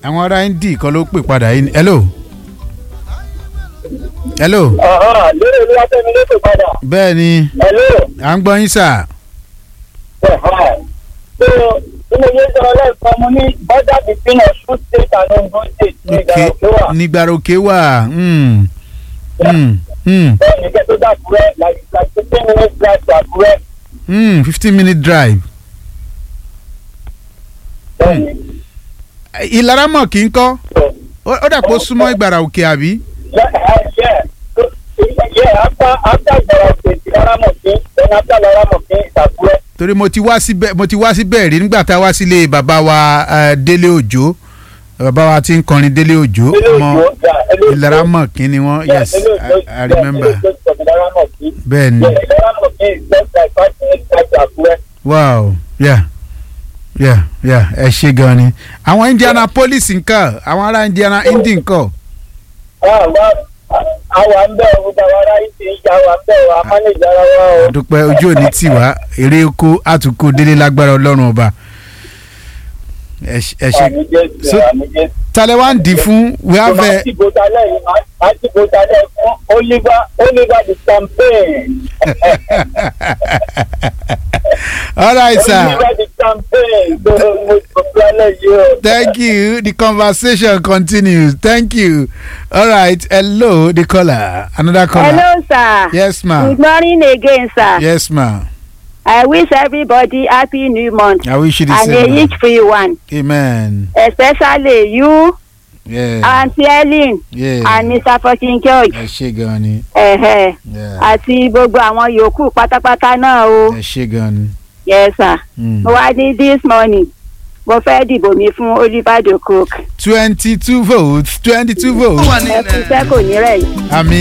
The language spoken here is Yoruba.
àwọn ará Indy kan ló pè padà yìí. hello. hello. Ọ̀hán, lórí olúwa tẹ́mi ló pè padà. bẹ́ẹ̀ ni Hello. à ń gbọ́ yín sà. Ọ̀hán. So, bí mo yé sọ lẹ́ẹ̀kan, mo ní border between Ọ̀ṣun state and Ondo state ní ok ìgbà tó wà. nígbàrókè wà. Mm. Mm. Mm. Bẹ́ẹ̀ ni kẹ́ tó dàkúrẹ́, like like fifteen minutes drive to Àkúrẹ́. Mm. fifteen minute drive. Bẹ́ẹ̀ ni. ìlaramọ̀ kì í kọ́ So, ó ó dà pé ó súnmọ́ ìgbàrà òkè àbí. yeah, uh, yeah. So, yeah, after after Ìgbàrà State, Laramọ̀kín, then after Laramọ̀kín, Àkúrẹ́. torí mo ti wá síbẹ̀ mo ti wá síbẹ̀ rí nígbà tá a wá sílé bàbá wa eh, Délé Òjó bàbá wa tí ń kọrin Délé Òjó Ilé ọmọ Òjó, yeah, Ilé Òjó. ìlaramọ̀ kí ni wọ́n Yeah, yes Ilé Òjó, I, I yeah, remember Ilé Òjó from Laramọ̀kín. bẹ́ẹ̀ ni Yeah, Laramọ̀kín is just like five minutes drive to Àkúrẹ́. wow yeah yeah yeah ẹ ṣe gan ni àwọn Indianapolis nǹkan àwọn ará Indiana Indy nǹkan àwa àwa ń bẹ̀ ọ́ gbogbo àwọn ará yìí ti ń ya wa ń bẹ̀ ọ́ a mánéjì ara wa o. dúpẹ́ ojú òní tì wá eré oko àtúnkò délé lágbára Ọlọ́run ọba ẹ ṣe- ẹ ṣe àmì jésù So- àmì jésù. talẹ̀ wá ń dì fún we have máa a ti bò talẹ̀ yìí máa ti bò talẹ̀ fún Oliver Oliver the campaign. all right sir. Oliver the campaign tó mo sọ fún alẹ́ yìí o. Thank you. The conversation continues. Thank you. All right. Hello, the caller. Another caller. Hello, sir. Yes, ma'am. Good morning again, sir. Yes, ma'am. I wish everybody happy new month I wish you the and same. a ma'am. each free one, Amen. especially you, Yeah. Auntie Ellen, yeah. and Mr. Fortune George, Ẹ ṣé gan ni. ẹ̀hẹ̀, Yeah. àti gbogbo àwọn yòókù pátápátá náà o. Ẹ ṣé gan ni. Yes, sir. Mm. Mo wá ní this morning, mo fẹ́ dìbò mi fún Oliver de Cook. Twenty-two votes. Twenty-two votes. Ẹ kú iṣẹ́ kò ní rẹ̀ yìí. Àmì